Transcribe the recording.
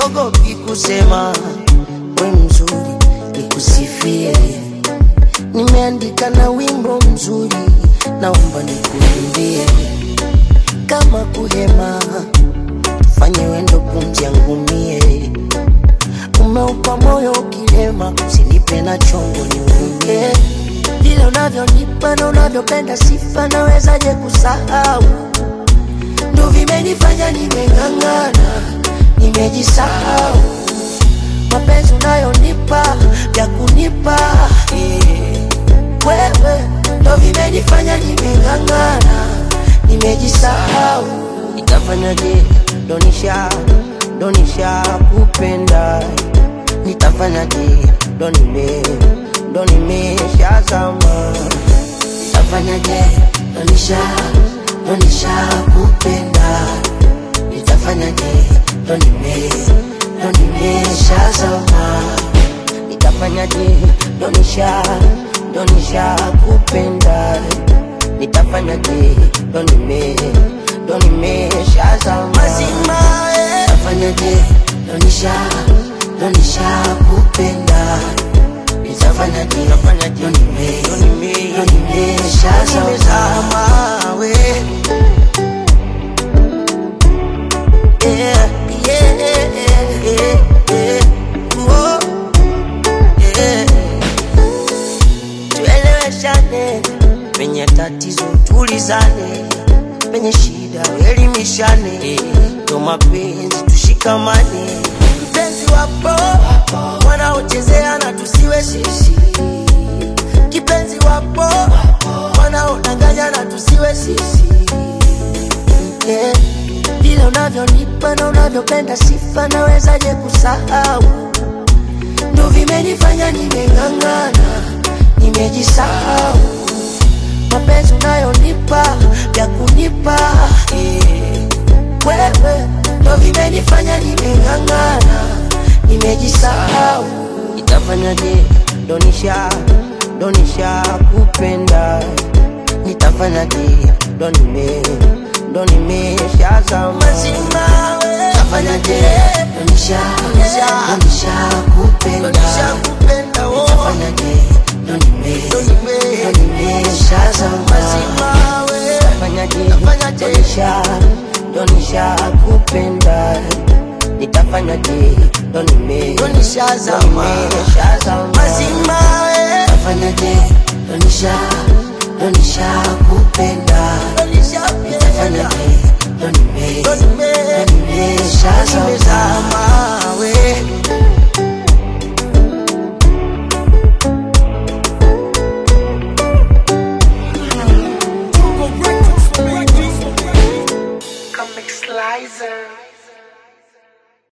siogopi kusema we mzuri, nikusifie. Nimeandika na wimbo mzuri, naomba nikuimbie. Kama kuhema, fanye wendo pumzi yangu mie. Umeupa moyo ukilema, usinipe na chongo niunge. Vile unavyonipa na unavyopenda sifa, nawezaje kusahau? Ndo vimenifanya nimeng'ang'ana, nimejisahau. Mapenzi unayonipa vya kunipa eh, wewe, ndo vimenifanya nimeng'ang'ana, nimejisahau. Nitafanyaje? Donisha, donisha kupenda, nitafanyaje? Ndo nime, ndo nimeshazama Nitafanyaje? Donisha, donisha kupenda, nitafanyaje? Ndo nime, ndo nimeshazama Nitafanyaje? Donisha, donisha kupenda, nitafanyaje? Ndo nime, ndo nimeshazama mazima eh. Nitafanyaje? Donisha, donisha kupenda nitafanyaje? Ndo nime, ndo nime, ndo nimeshazama we yeah, yeah, yeah, yeah. Whoa, yeah. Tueleweshane penye tatizo, tulizane penye shida, elimishane ndo mapenzi, tushikamane. Mpenzi wapo wanaochezea na tusiwe sisi, kipenzi wapo wanaodanganya na tusiwe sisi yeah. Vile unavyonipa na unavyopenda sifa, nawezaje kusahau? Ndo vimenifanya nimeng'ang'ana, nimejisahau. Mapenzi unayonipa vya kunipa eh, wewe, ndo vimenifanya nimeng'ang'ana, nimejisahau. Nitafanyaje? Donisha, donisha kupenda, nitafanyaje? Ndo nime, ndo nimeshazama mazima we. Nitafanyaje? Donisha, donisha, donisha kupenda, donisha kupenda, oh. Nitafanyaje? Ndo nime, ndo nime, ndo nimeshazama mazima we. Nitafanyaje? Nitafanyaje? Donisha, donisha kupenda nitafanyaje? Ndo nime, ndo nishazama, nimeshazama mazima we. Nitafanyaje? Ndo nisha, ndo nishakupenda, nitafanyaje? Ndo nime, ndo nimeshazama